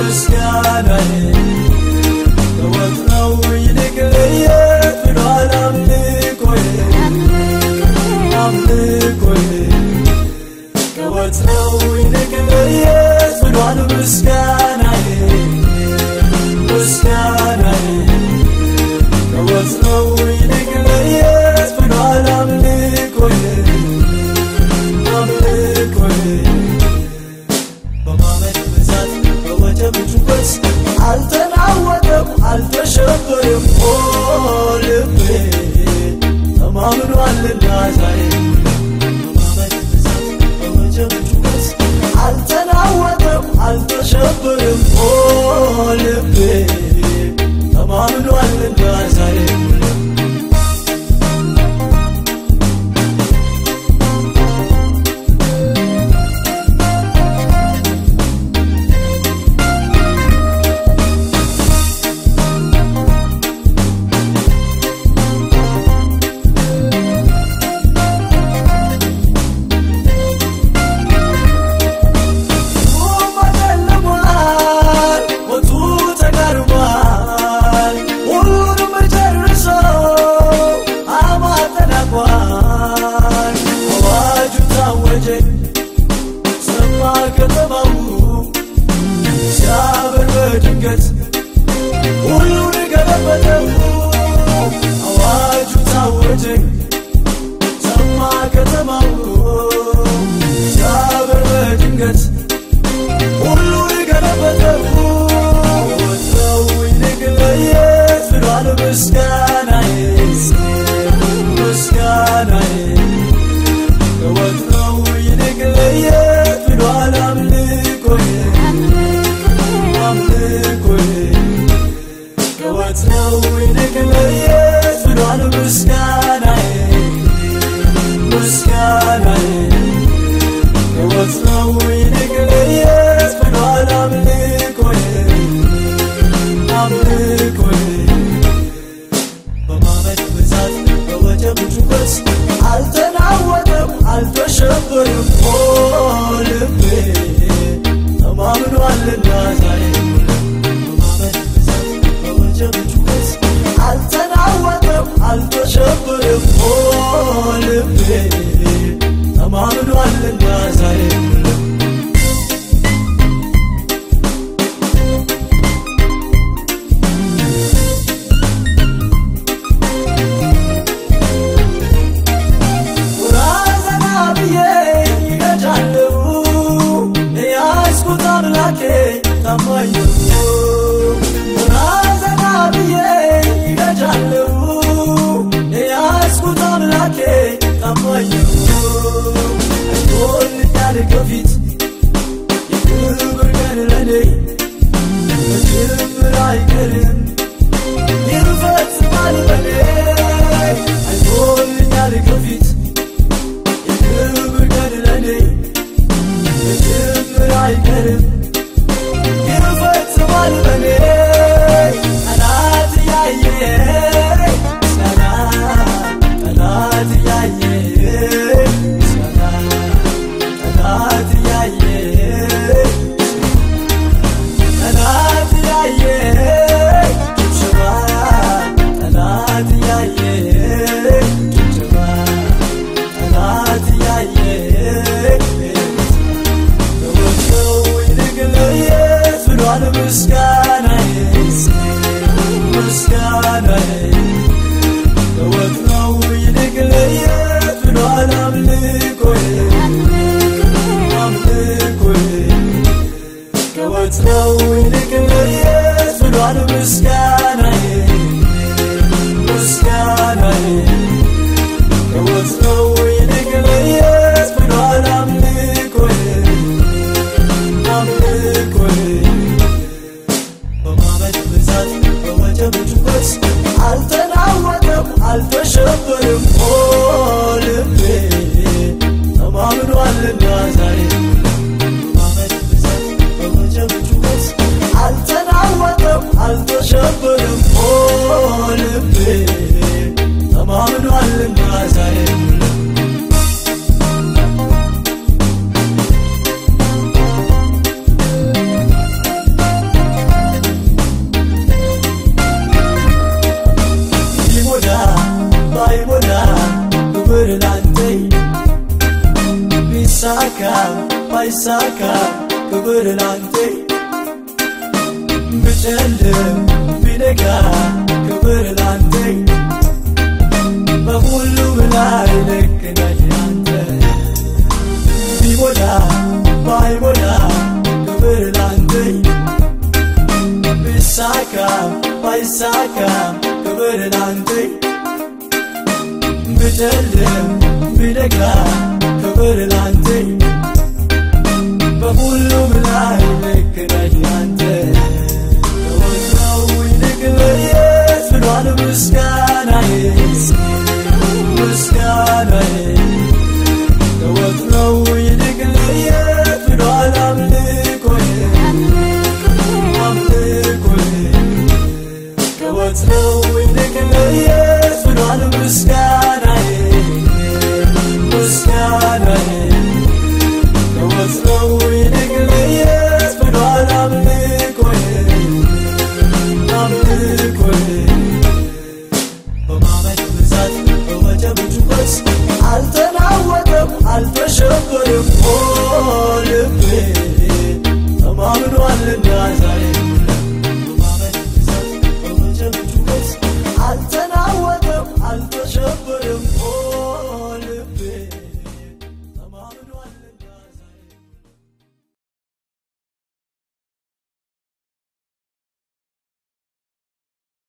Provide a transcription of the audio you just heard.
ምስጋናዬ ከወትሮው ይልቅ ለየት ብሏል አምልኮዬ አምልኮዬ ከወትሮው ይልቅ ለየት ብሏል ምስጋናዬ ምስጋናዬ ከወትሮው ይልቅ ለየት ብሏል አምልኮዬ አምልኮዬ በማመድ ብዛት በወጀብ ጩኸት አልተናወጠም አልተሸበርም ኦ ልቤ ተማምኗልና ዛሬ በማመድ ብዛት በወጀብ ጩኸት አልተናወጠም አልተሸበርም ኦ ልቤ ተማምኗልና ዛሬ ተጨልሟል፣ ሞቱ ተጋርሟል፣ ሁሉንም ጨርሶ አማት ተናግሯል። አዋጁ ታወጀ ሰማ ከተማው ሲያበር በድንገት ሁሉን ገለበጠው። አዋጁ ታወጀ ሰማ ከተማው ሲያበር በድንገት ሁሉን ገለበጠው። ወትሮው ይልቅ ለየት ብሏል ምስጋናዬ ምስጋናዬ ከወትሮው ይልቅ ለየት ብሏል አምልኮዬ አምልኮዬ ከወትሮው ይልቅ ለየት ብሏል ምስጋናዬ ምስጋናዬ ከወትሮው ይልቅ ለየት ብሏል አምልኮዬ አምልኮዬ በማመድ ብዛት በወጀብ ጩኸት አልተናወጠም አልተሸበርም ኦ ልቤ ተማምኗልና ዛሬ በማመድ ብዛት በወጀብ ጩኸት አልተናወጠም አልተሸበርም ኦ ልቤ ተማምኗልና ዛሬ ራዘና ብዬ ይገጫለሁ የያዝኩት አምላኬ ታማኝ ነው። ራዘና ብዬ ይገጫለሁ የያዝኩት አምላኬ ታማኝ ነው። አይቶልኛል ከፊት የክብር ቀን ለኔ በጅምር አይቀርም ይፈጽማል በኔ አይቶልኛል ከፊት የክብር ቀን ለኔ በጅምር አይቀርም ይፈጽማል በኔ ጠላት ያየ ምስጋና ጠላት ያየ ምስጋና ጠላት ያየ ጠላት ያየ ጭብጨባ ጠላት ያየ ጭብጨባ ጠላት ያየ ከወትሮው ይልቅ ለየት ብሏል ምስጋናዬ ምስጋናዬ ከወትሮው ይልቅ ለየት ብሏል አምልኮዬ አምልኮዬ ከወትሮው ይልቅ ለየት ብሏል ምስጋናዬ ምስጋናዬ ከወትሮው ይልቅ ለየት ብሏል አምልኮዬ አምልኮዬ በማመድ ብዛት በወጀብ ጩኸት አልተናወጠም አልተሸበርም ኦ ልቤ ተማምኗልና ዛሬ በማመድ ብዛት በወጀብ ጩኸት አልተናወጠም አልተሸበርም ባይሳካ ክብር ላንተ ብጨልም ቢነጋ ክብር ላንተ በሁሉም ላይ ልክ ነህ አንተ ቢሞላ ባይሞላ ክብር ላንተ ቢሳካ ባይሳካ ክብር ላንተ ብጨልም ቢነጋ ክብር ላንተ በሁሉም ላይ ልክ ነህ